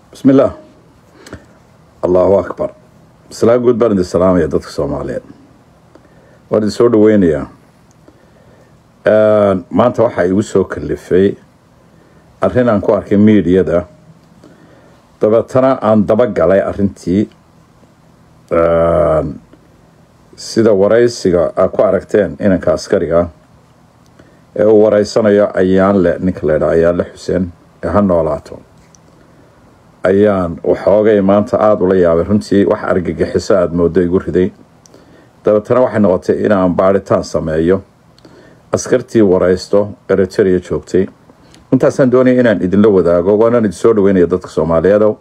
bismi illaah allahu akbar masalaa guud baan idin salaamaya dadka soomaaliyeed waan idin soo dhaweynayaa maanta waxaa igu soo kalifay arrin aan ku arkay miidiyada dabeetana aan daba galay arrintii sida waraysiga aad ku aragteen inanka askariga ee uu wareysanayo ayaanle ninka la ydhaa ayaanle xuseen ee ha noolaato ayaan waxoogay maanta aada ula yaabay runtii wax argagixiso aada moodo igu riday dabeetana waxay noqotay inaan baadhitaan sameeyo askartii wareysto eriteria joogtay intaasaan doonaya inaan idinla wadaago waanaan idin soo dhaweynaya dadka soomaaliyeedo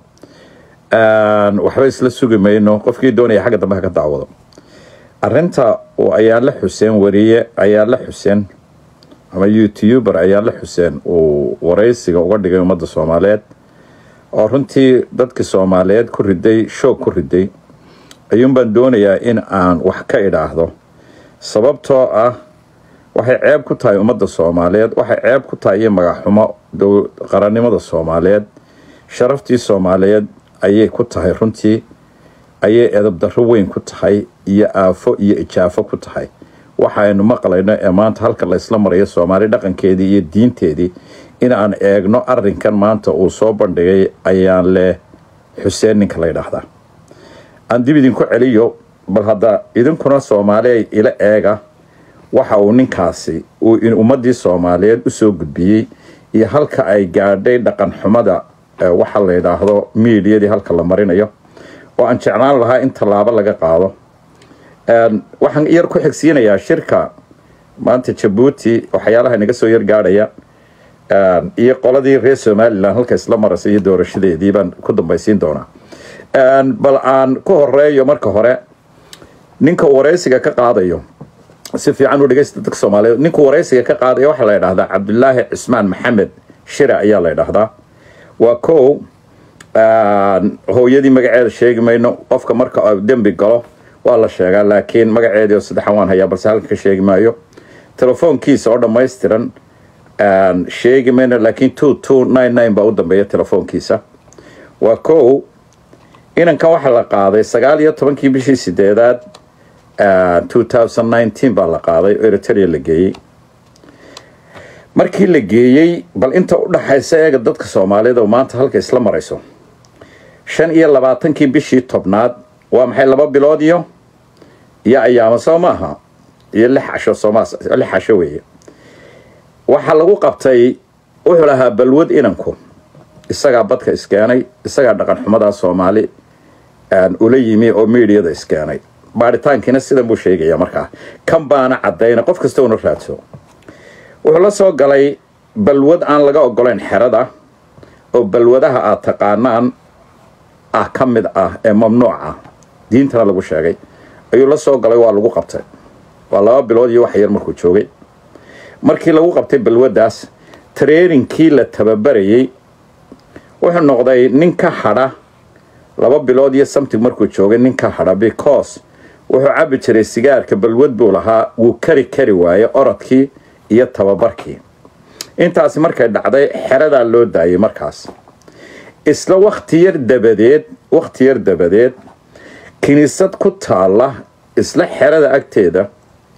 waxba isla sugi mayno qofkii doonaya xagga dambe ha ka daawado arinta uu ayaanle xuseen wariye ayaanle xuseen ama youtuber ayaanle xuseen uu wareysiga uga dhigay ummadda soomaaliyeed oo runtii dadkii soomaaliyeed ku riday shoog ku riday ayuunbaan doonayaa in aan wax ka idhaahdo sababtoo ah waxay ceeb ku tahay ummadda soomaaliyeed waxay ceeb ku tahay iyo magaxxumo qarannimada soomaaliyeed sharaftii soomaaliyeed ayay ku tahay runtii ayay edabdarro weyn ku tahay iyo aafo iyo ijaafo ku tahay waxaynu maqlayno ee maanta halka laysla marayo soomaali dhaqankeedii iyo diinteedii in aan eegno arinkan maanta uu soo bandhigay ayaan leh xuseen ninka la ydhaahdaa aan dib idinku celiyo bal hadda idinkuna soomaaliya ila eega waxa uu ninkaasi uu ummadii soomaaliyeed usoo gudbiyey iyo halka ay gaadhay dhaqan xumada waxa la yidhaahdo miidiyadii halka la marinayo oo aan jeclaan lahaa in tallaabo laga qaado waxaan yar ku xigsiinayaa shirka maanta jabuuti waxyaalaha naga soo yar gaadhaya iyo qoladii reer somalilan halka isla maraysa iyo doorashadeedii baan ku dambaysiin doonaa bal aan ku horeeyo marka hore ninka wareysiga ka qaadayo si fiican u dhegeysta dadka soomaaliyeed ninku wareysiga ka qaadaya waxaa la ydhahdaa cabdulaahi cismaan maxamed shire ayaa la ydhahdaa waa kow hooyadii magaceeda sheegi mayno qofka marka dembi galo waa la sheegaa laakiin magaceedii oo saddexan waan hayaa balse halka ka sheegi maayo telefoonkiisa oo dhammaystiran sheegi mayno laakiin two two nine nine baa u dambeeya telefoonkiisa waa kow inankan waxaa la qaaday sagaal iyo tobankii bishii sideedaad two thousand nineteen baa la qaaday oo eriteria la geeyey markii la geeyey bal inta u dhaxaysa eega dadka soomaaliyeed oo maanta halka isla marayso shan iyo labaatankii bishii tobnaad waa maxay laba bilood iyo iyo ayaamo soo maaha iyo lix casho sooma lix casho weeye waxaa lagu qabtay wuxuu lahaa balwad inanku isagaa badka iskeenay isagaa dhaqan xumadaa soomaali ula yimi oo miidiyada iskeenay baaritaankiina sidan buu sheegaya markaa kan baana caddayna qof kasta una raadso wuxuu la soo galay balwad aan laga ogolayn xerada oo balwadaha aad taqaanaan ah ka mid ah ee mamnuuc ah diintana lagu sheegay ayuu la soo galay waa lagu qabtay waa laba bilood iyo wax yar markuu joogay markii lagu qabtay balwaddaas tareerinkii la tababarayey wuxuu noqday nin ka hadha laba bilood iyo samtig markuu joogay nin ka hadha because wuxuu cabbi jiray sigaarka balwad buu lahaa wuu kari kari waaye orodkii iyo tababarkii intaasi markay dhacday xeradaa loo daayay markaas isla wakti yar dabadeed wakhti yar dabadeed kiniisad ku taalla isla xerada agteeda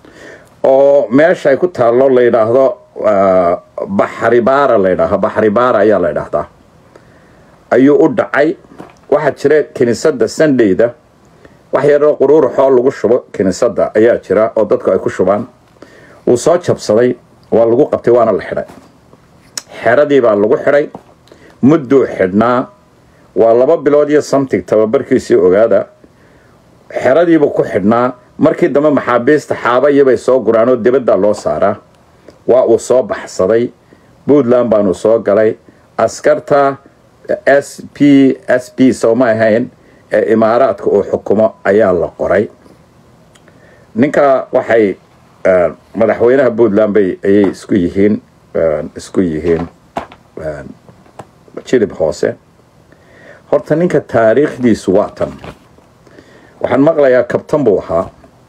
oo meesha ay ku taallo la yidhaahdo baxribaara la ydhaahdo baxribaara ayaa la ydhaahdaa ayuu u dhacay waxaa jira kiniisadda sandayda wax yaroo quruuruxoo lagu shubo kiniisadda ayaa jira oo dadku ay ku shubaan wuu soo jabsaday waa lagu qabtay waana la xidhay xeradii baa lagu xidhay mudduu xidhnaa waa laba bilood iyo samtig tababarkiisii ogaada xeradiibuu ku xidhnaa markii dambe maxaabiista xaaba iyobay soo guraan oo dibaddaa loo saaraa waa uu soo baxsaday puntland baanu soo galay askarta s p s p sooma ahayn ee imaaraadka uu xukumo ayaa la qoray ninka waxay madaxweynaha puntland bay ayay isku yihiin isku yihiin jilib hoose horta ninka taariikhdiisu waa tan waxaan maqlayaa kabtan buu ahaa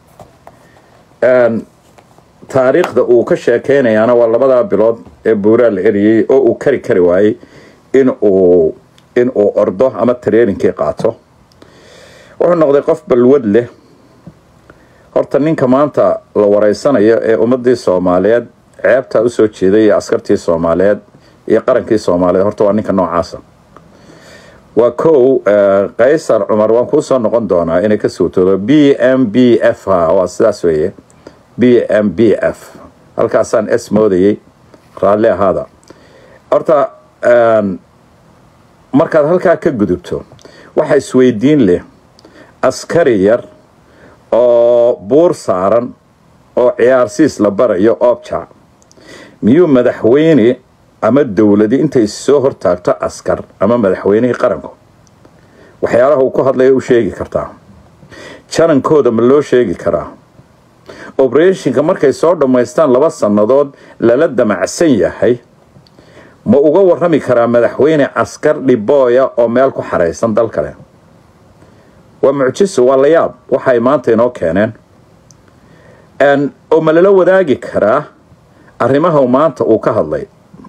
taariikhda uu ka sheekeynayaana waa labadaa bilood ee buuraa la eriyey oo uu kari kari waayey in uu in uu ordo ama traininkii qaato wuxuu noqday qof balwad leh horta ninka maanta la wareysanayo ee ummadii soomaaliyeed ceebtaa usoo jeeday iyo askartii soomaaliyeed iyo qarankii soomaaliyeed horta waa ninka noocaasa waa kow kaysar cumar waan kuusoo noqon doonaa inay ka suutoodo b m b f ha waa sidaas weeye b m b f halkaasaan s moodayay raalli ahaada horta markaad halkaa ka gudubto waxa isweydiin leh askari yar oo buur saaran oo ciyaarsiis la barayo objac miyuu madaxweyne ama dowladi intay soo hortaagto askar ama madaxweynihii qaranku waxyaalaha uu ku hadlaya u sheegi kartaa janankooda ma loo sheegi karaa obereshinka markay soo dhammaystaan laba sannadood lala damacsan yahay ma uga warrami karaa madaxweyne askar dhibooya oo meel ku xaraysan dal kale waa mucjiso waa la yaab waxay maanta inoo keeneen oo ma lala wadaagi karaa arrimaha maanta uu ka hadlay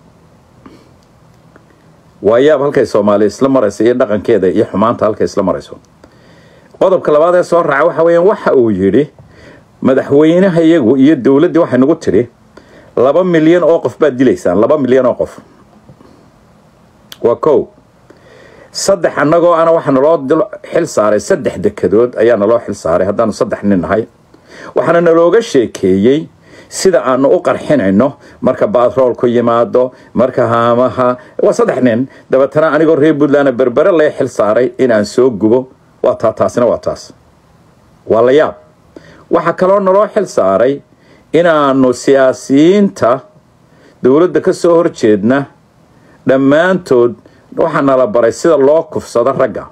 waa yaab halkay soomaaliya isla marayso iyo dhaqankeeda iyo xumaanta halkay isla marayso qodobka labaad ee soo raaca waxa weeyaan waxa uu yidhi madaxweynaha iyagu iyo dowladdii waxay nagu tidhi laba milyan oo qof baad dilaysaan laba milyan oo qof waa kow saddex annagoo ana waxaa naloo xil saaray saddex dekedood ayaa naloo xil saaray haddaanu saddex nin nahay waxaana nalooga sheekeeyey sida aanu u qarxinayno marka baatroolku yimaado marka haamaha waa saddex nin dabeetana anigoo reer puntland berbere lee xil saaray inaan soo gubo waa taa taasina waa taas waa la yaab waxaa kaloo naloo xil saaray inaanu siyaasiyiinta dowladda ka soo horjeedna dhammaantood waxaa nala baray sida loo kufsado ragga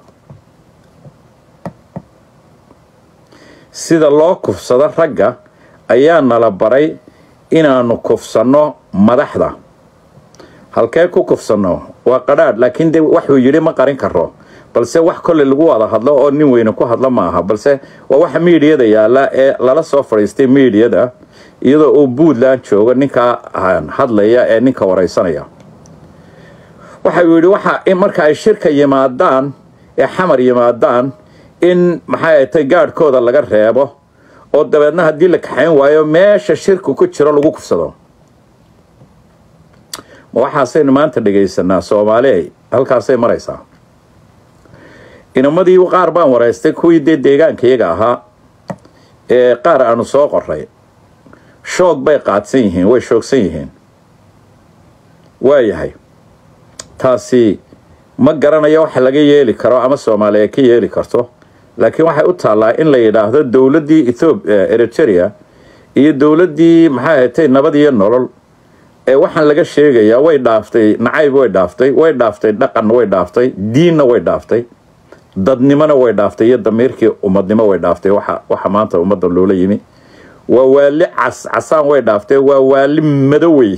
sida loo kufsado ragga ayaa nala baray inaanu kufsanno madaxda halkee ku kufsanno waa qadhaadh laakiin de waxuu yidhi ma qarin karo balse wax kolley lagu wada hadlo oo nin weyne ku hadlo ma aha balse waa waxa miidiyada yaalla ee lala soo fadhiistay miidiyada iyadoo uu puntland joogo ninkaa hadlaya ee ninka wareysanaya waxa uu yidhi waxa marka ay shirka yimaadaan ee xamar yimaadaan in maxay tay gaadhkooda laga reebo oo dabeedna haddii la kaxayn waayo meesha shirku ku jiro lagu kufsado ma waxaasaynu maanta dhegaysanaa soomaaliya halkaasay maraysaa inamadii qaar baan wareystay kuwii dee deegaanka iyaga ahaa ee qaar aanu soo qoray shoog bay qaadsan yihiin way shoogsan yihiin waayahay taasi ma garanayo waxa laga yeeli karo ama soomaaliya ka yeeli karto laakiin waxay u taallaa in la yidhaahdo dowladdii ethoobiya eritrea iyo dowladdii maxay ahatay nabad iyo nolol ee waxaan laga sheegayaa way dhaaftay nacayb way dhaaftay way dhaaftay dhaqanna way dhaaftay diinna way dhaaftay dadnimona way dhaaftay iyo damiirkii ummadnimo way dhaaftay waxa waxa maanta ummadda loola yimi waa waali cas casaan way dhaaftay waa waali madowey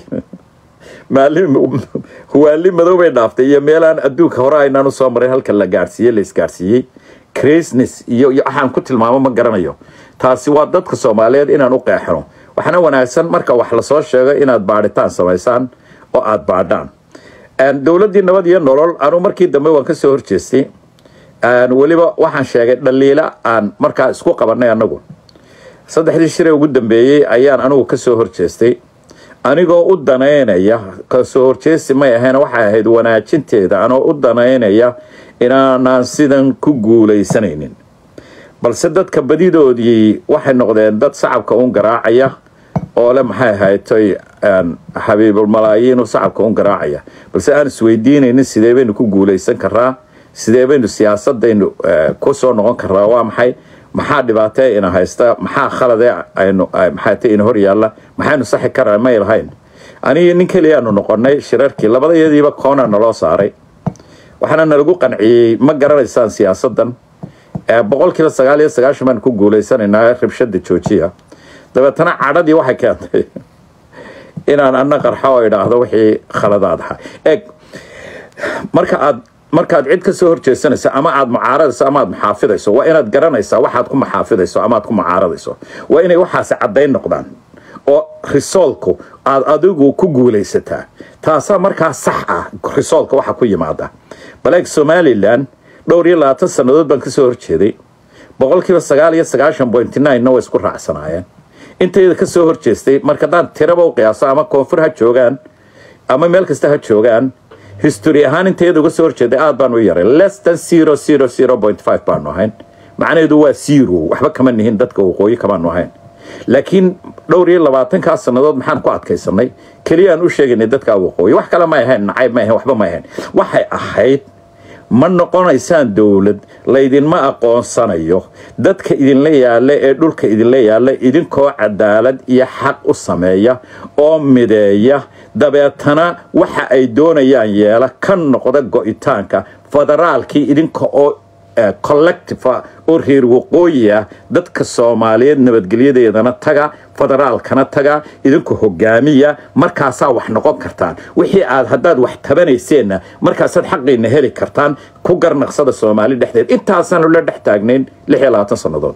waali madow bay dhaaftay iyo meelaan adduunka hore aynaan usoo maray halka la gaadhsiiyey la isgaadhsiiyey crisnes iyo iyo waxaan ku tilmaamo ma garanayo taasi waa dadka soomaaliyeed inaan u qeexno waxaana wanaagsan marka wax lasoo sheego inaad baadhitaan samaysaan oo aada baadhaan dowladdii nabad iyo nolol anu markii dambe waan kasoo horjeestay weliba waxaan sheegay dhaliila aan markaa isku qabanay anagu saddexdii shiree ugu dambeeyey ayaan anigu kasoo horjeestay anigoo u danaynaya kasoo horjeesti may ahayn waxay ahayd wanaajinteeda anoo u danaynaya inaanaan sidan ku guulaysanaynin balse dadka badidoodii waxay noqdeen dad sacabka un garaacaya oo le maxay ahaytay xabiibulmalaayiinu sacabka un garaacaya balse aan isweydiinaynin sidee baynu ku guulaysan karaa sidee baynu siyaasadaynu ku soo noqon karaa waa maxay maxaa dhibaatee ina haysta maxaa khaladee aynu maxaate ina hor yaalla maxaynu saxi karaa may lahayn anigi nin keliyaanu noqonay shirarkii labadayadiiba koona naloo saaray waxaana nalagu qanciyey ma garanaysaan siyaasadan boqolkiiba sagaal iyo sagaashan baanu ku guulaysanaynaa rabshada joojiya dabeetana cadhadii waxay keentay inaan ana qarxo oo idhaahdo wixii khaladaad ahaa eeg marka aad markaad cid ka soo horjeesanayso ama aad mucaaradayso ama aad muxaafidayso waa inaad garanaysaa waxaad ku muxaafidayso ama aad ku mucaaradayso waa inay waxaasi caddayn noqdaan oo risoolku aad adigu ku guulaysataa taasaa markaa sax ah risoolka waxa ku yimaada baleeg somalilan dhowr iyo labaatan sannadood baan kasoo horjeeday boqolkiiba sagaal iyo sagaashan point nine-na way isku raacsanaayeen intayda kasoo horjeestay marka haddaan tiraba u qiyaaso ama koonfur ha joogaan ama meel kasta ha joogaan history ahaan intayada uga soo horjeeday aad baan u yaray less than zero zero zero point five baanu ahayn macnaheedu waa zero waxba kama nihin dadka waqooyi kamaanu ahayn laakiin dhowr iyo labaatankaa sannadood maxaan ku adkaysanay keliyaan u sheegaynay dadka waqooyi wax kale may ahayn nacayb may ahayn waxba may ahayn waxay ahayd ma noqonaysaan dowlad laydinma aqoonsanayo dadka idinla yaalla ee dhulka idinla yaalla idinkoo cadaalad iyo xaq u sameeya oo mideeya dabeetana waxa ay doonayaan yeela ka noqda go-itaanka federaalkii idinka oo collective oo reer waqooyi ah dadka soomaaliyeed nabadgelyadeedana taga federaalkana taga idinku hogaamiya markaasaa wax noqon kartaan wixii aad haddaad wax tabanayseenna markaasaad xaqiina heli kartaan ku garnaqsada soomaali dhexdeed intaasaanu la dhex taagnayn lix iyo labaatan sannadood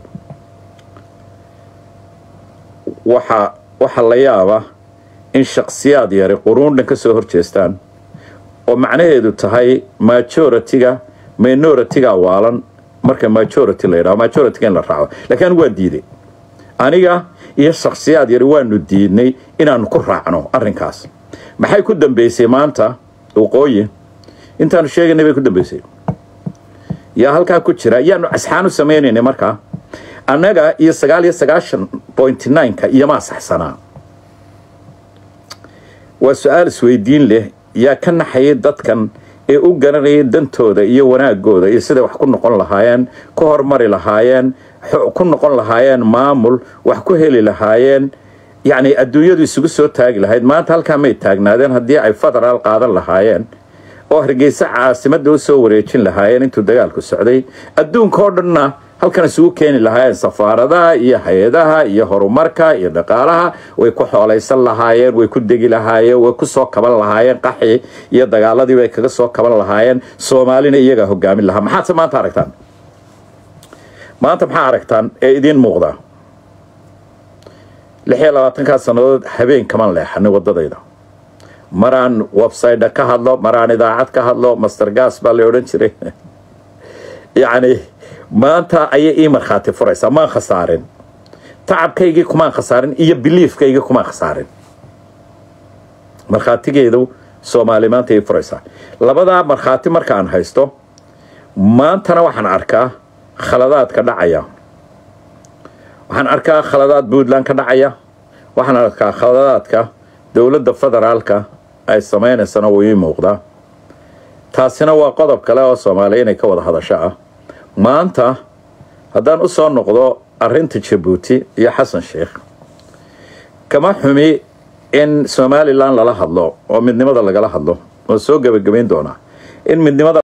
waxa waxaa la yaaba in shaksiyaad yari quruundhan ka soo horjeestaan oo macnaheedu tahay majority-ga minority-ga waalan marka majority la yidhaho majority-ga in la raaco laakiin anigu waan diiday aniga iyo shaksiyaad yari waanu diidnay inaanu ku raacno arrinkaas maxay ku dambeysay maanta waqooyi intaanu sheegaynay bay ku dambeysay yaa halkaa ku jira yaanu asxaan u samaynaynay markaa annaga iyo sagaal iyo sagaashan point nine-ka iyomaa saxsanaa waa su-aal isweydiin leh yaa ka naxayay dadkan ee u garanayay dantooda iyo wanaagooda iyo siday wax ku noqon lahaayeen ku hormari lahaayeen ku noqon lahaayeen maamul wax ku heli lahaayeen yacni adduunyadu isugu soo taagi lahayd maanta halkaa may taagnaadeen haddii ay federaal qaadan lahaayeen oo hargeysa caasimadda u soo wareejin lahaayeen intuu dagaalku socday adduunka oo dhanna halkan isugu keeni lahaayeen safaaradaha iyo hay-adaha iyo horumarka iyo dhaqaalaha way ku xoolaysan lahaayeen way ku degi lahaayeen way ku soo kaban lahaayeen qaxi iyo dagaaladii bay kaga soo kaban lahaayeen soomaalina iyagaa hogaamin lahaa maxaadse maanta aragtaan maanta maxaa aragtaan ee idiin muuqda lix iyo labaatankaa sannadood habeen kaman leexanay waddadayda maraan website ka hadlo maraan idaacad ka hadlo master gas baa la odhan jiray yacni maanta ayay ii markhaati furaysaa maan khasaarin tacabkaygii kumaan khasaarin iyo biliifkaygii kumaan khasaarin markhaatigeedu soomaali maanta ii furaysaa labadaa markhaati markaan haysto maantana waxaan arkaa khaladaadka dhacaya waxaan arkaa khaladaad puntland ka dhacaya waxaan arkaa khaladaadka dowladda federaalka ay samaynaysana wuu ii muuqdaa taasina waa qodob kale oo soomaaliya inay ka wada hadasho ah maanta haddaan u soo noqdo arrinta jabuuti iyo xasan sheikh kama xumi in somalilan lala hadlo oo midnimada lagala hadlo oo soo gebagabayn doonaa in midnimada